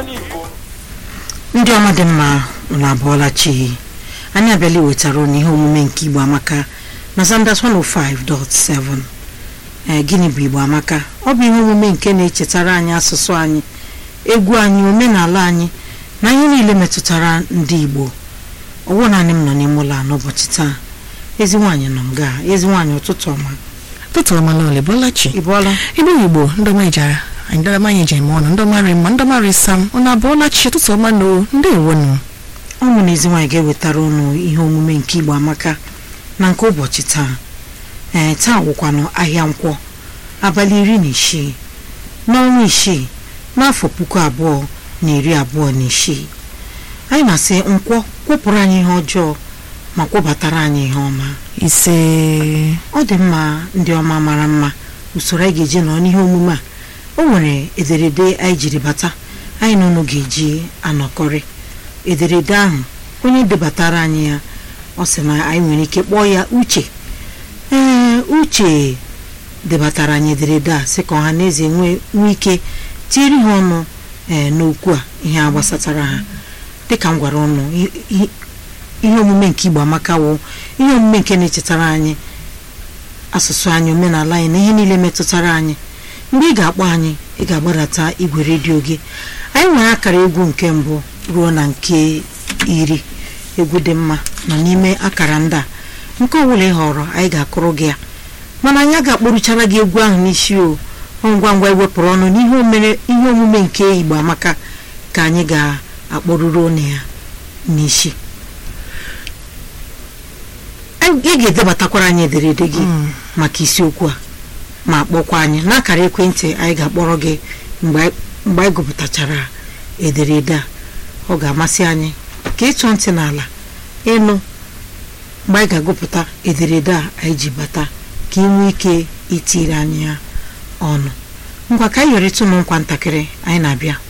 ndị ọma dị mma na abụọla chi anyị abịala iwetara unu ihe omume nke igbo amaka na Zanders 105.7 ee gịnị bụ igbo amaka ọ bụ ihe omume nke na-echetara anyị asụsụ anyị egwu anyị omenala anyị na ihe niile metụtara ndị igbo ọwụ naanị m nọ n'ime ụlọ a n'ụbọchị taa ezi nwaanyị nọ nga ezi nwaanyị ụtụtụ ọma tụtụ ọmala ole bọlachi ị bụọla ibe igbo ndọma ijara anyị ndọma anyị jem ọnụ ndọmarị mma ndọmarị sam ụnụ abụọla chi tụtụ ọma na ndị ewonu ụmụ na ezi nwaanyị ga-ewetara unu ihe omume nke igbo amaka na nke ụbọchị taa ee taa wụkwanụ ahịa nkwọ abalị iri na isii n'ọnwa isii n'afọ puku abụọ na iri abụọ na isii anyị na-asị nkwọ kwụpụrụ anyị ihe ọjọọ ma kwụbatara anyị ihe ọma ise ọ dị mma ndị ọma mara mma usoro anyị ga-eji nọ n'ihe omume a o nwere ederede anyị jiri bata anyị na unu ga-eji anọkọrị ederede ahụ onye debatara anyị ya ọ sị na anyị nwere ike kpọọ ya uche ee uche debatara anyị ederede a sị ka ọha na eze nwee nwee ike tiere ha ọnụ ee n'okwu a ihe a gbasatara ha dịka m gwara ụnụ i- i- ihe omume nke igbo amaka wụ ihe omume nke na-echetara anyị asụsụ anyị omenala anyị na ihe niile metụtara anyị mgbe ị ga-akpọ anyị ị ga-agbadata igwe redio gị anyị nwere akara egwu nke mbụ ruo na nke iri egwu dị mma nọ n'ime akara ndị a nke ọbụla ị họrọ anyị ga-akụrụ gị ya mana anyị ga-akpọrụchara gị egwu ahụ n'isi o ọ ngwa ngwa iwepụrụ ọnụ n'ihe omere ihe omume nke igbo amaka ka anyị ga-akpọrụrụ ọnụ ya n'isi ị ga-edebatakwara anyị ederede gị maka isiokwu a ma kpọkwa anyị n'akara ekwentị anyị ga-akpọrọ gị mgbe anyị- mgbe anyị gụpụtachara ederede a ọ ga-amasị anyị ka ịtụ ntị n'ala ịnụ mgbe anyị ga-agụpụta ederede a anyị ji bata ka ị nwee ike itiri anyị ya ọnụ ngwa ka anyị yọrịtụ ụmụ nkwa ntakịrị anyị na-abịa